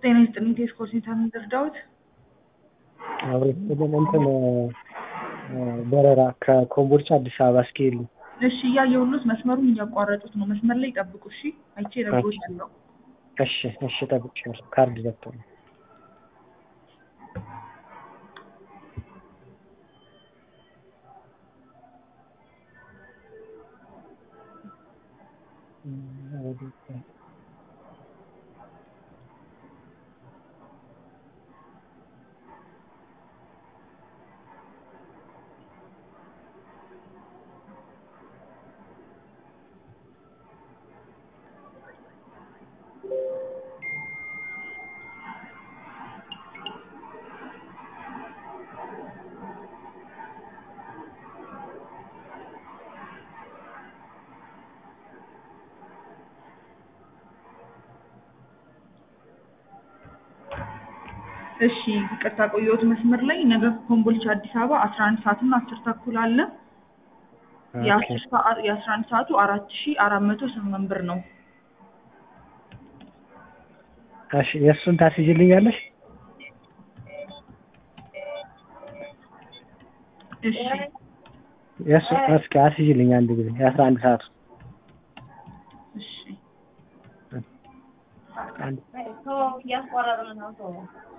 ጤና ይስጥልኝ ቴስኮ ሴንተር ልርዳዎት? አብሬት እንትን በረራ ከኮምቦልቻ አዲስ አበባ እስኪሄዱ እሺ እያየሁሎት መስመሩን እያቋረጡት ነው። መስመር ላይ ይጠብቁ እሺ። አይቼ እነግሮታለሁ። እሺ እሺ እጠብቅሻለሁ። ካርድ ዘግቶ ነው። እሺ ይቅርታ ቆየሁት መስመር ላይ ነገ ኮምቦልቻ አዲስ አበባ አስራ አንድ ሰዓት እና አስር ተኩል አለ። የአስር ሰዓት የአስራ አንድ ሰዓቱ አራት ሺ አራት መቶ ስምንት ብር ነው። እሺ የእሱን ታስይዥልኛለሽ? እሺ የእሱ እስኪ አስይዥልኝ አንድ ጊዜ የአስራ አንድ ሰዓቱ እሺ አንድ እያስቆረጥን ነው ሰው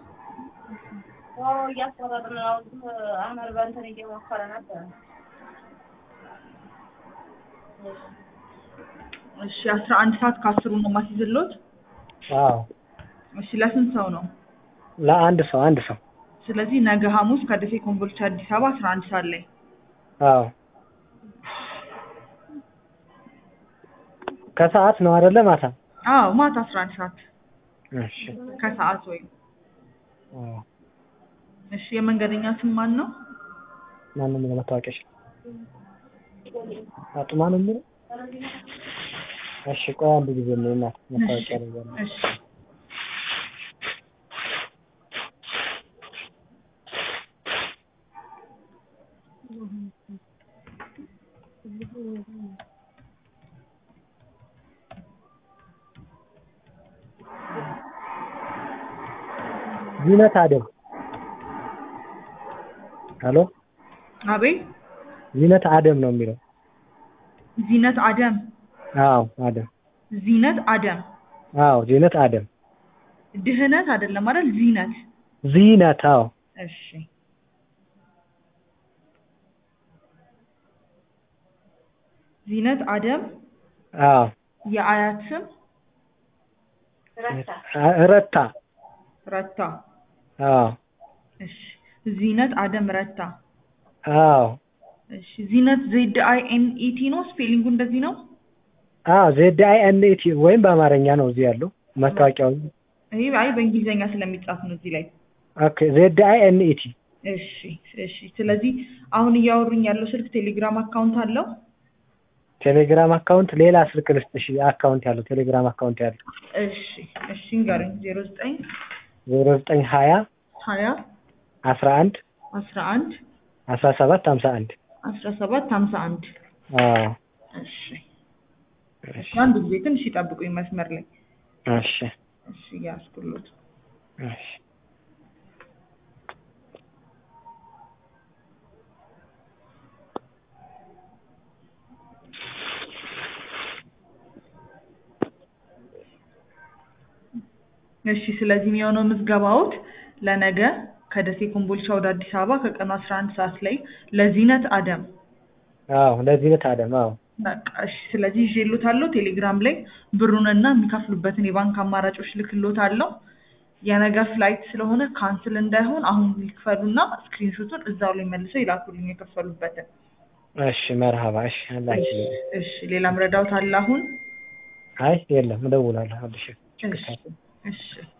ሰው እያስቆረጥን ነው። አመር በእንትን እየሞከረ ነበር። እሺ አስራ አንድ ሰዓት ከአስሩ ነው ማስይዝሎት። አዎ እሺ ለስንት ሰው ነው? ለአንድ ሰው አንድ ሰው ስለዚህ ነገ ሐሙስ ከደሴ ኮምቦልቻ አዲስ አበባ አስራ አንድ ሰዓት ላይ አዎ ከሰዓት ነው አይደለ? ማታ አዎ ማታ አስራ አንድ ሰዓት እሺ ከሰዓት ወይም አዎ እሺ የመንገደኛ ስም ማን ነው? ማንም ለመታወቂያሽ አጡማ ነው የሚለው እሺ ቆይ አንድ ጊዜ ነው እናት መታወቂያ ነው ያለው እሺ ዚነት አደም ሄሎ አቤት ዚነት አደም ነው የሚለው ዚነት አደም አዎ አደም ዚነት አደም አዎ ዚነት አደም ድህነት አይደለም አይደል? ዚነት ዚነት አዎ እሺ ዚነት አደም አዎ የአያት ስም ረታ ረታ ረታ አዎ እሺ ዚነት አደም ረታ አዎ እሺ ዚነት ዜድ አይ ኤን ኢ ቲ ነው ስፔሊንጉ እንደዚህ ነው አዎ ዜድ አይ ኤን ኢ ቲ ወይም በአማርኛ ነው እዚህ ያለው መታወቂያው ይሄ አይ በእንግሊዘኛ ስለሚጻፍ ነው እዚህ ላይ ኦኬ ዜድ አይ ኤን ኢ ቲ እሺ እሺ ስለዚህ አሁን እያወሩኝ ያለው ስልክ ቴሌግራም አካውንት አለው ቴሌግራም አካውንት ሌላ ስልክ ልስጥሽ አካውንት ያለው ቴሌግራም አካውንት ያለው እሺ እሺ ንገረኝ ዜሮ ዘጠኝ ዜሮ ዘጠኝ ሀያ ሀያ አስራ አንድ አስራ አንድ አስራ ሰባት ሀምሳ አንድ አስራ ሰባት ሀምሳ አንድ አዎ እሺ እሺ አንድ ጊዜ ትንሽ ይጠብቁኝ መስመር ላይ እሺ እሺ እያስኩሎት እሺ እሺ ስለዚህ የሚሆነው ምዝገባዎት ለነገ ከደሴ ኮምቦልቻ ወደ አዲስ አበባ ከቀኑ አስራ አንድ ሰዓት ላይ ለዚነት አደም አዎ ለዚነት አደም አዎ በቃ እሺ ስለዚህ ይዤሎታለሁ ቴሌግራም ላይ ብሩንና የሚከፍሉበትን የባንክ አማራጮች ልክሎታለሁ የነገ ፍላይት ስለሆነ ካንስል እንዳይሆን አሁን ይክፈሉና ስክሪንሾቱን እዛው ላይ መልሰው ይላኩልኝ የከፈሉበትን እሺ መርሀባ እሺ አላችሁ እሺ ሌላም ረዳውት አለ አሁን አይ የለም እደውላለሁ አልሽ እሺ እሺ